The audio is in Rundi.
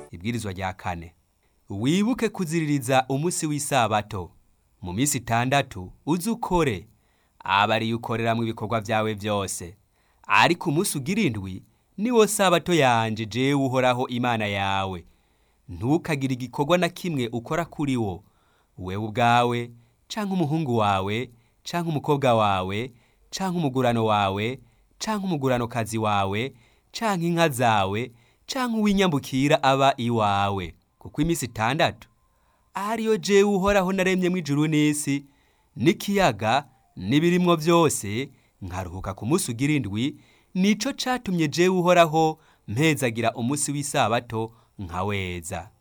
ibwirizwa rya kane wibuke kuziririza umunsi w'isabato mu minsi itandatu uze ukore aba ariyo ukoreramwo ibikorwa vyawe vyose ariko umunsi ugira indwi niwo sabato yanje jewe uhoraho imana yawe ntukagire igikorwa na kimwe ukora kuri wo wewe ubwawe canke umuhungu wawe canke umukobwa wawe canke umugurano wawe canke umuguranokazi wawe canke inka zawe canke uw'inyambukira aba iwawe kuko iminsi itandatu ariyo jewe uhoraho naremyemwo ijuru n'isi n'ikiyaga n'ibirimwo vyose nkaruhuka ku munsi ugira indwi nico catumye jewe uhoraho mpezagira umunsi w'isabato nkaweza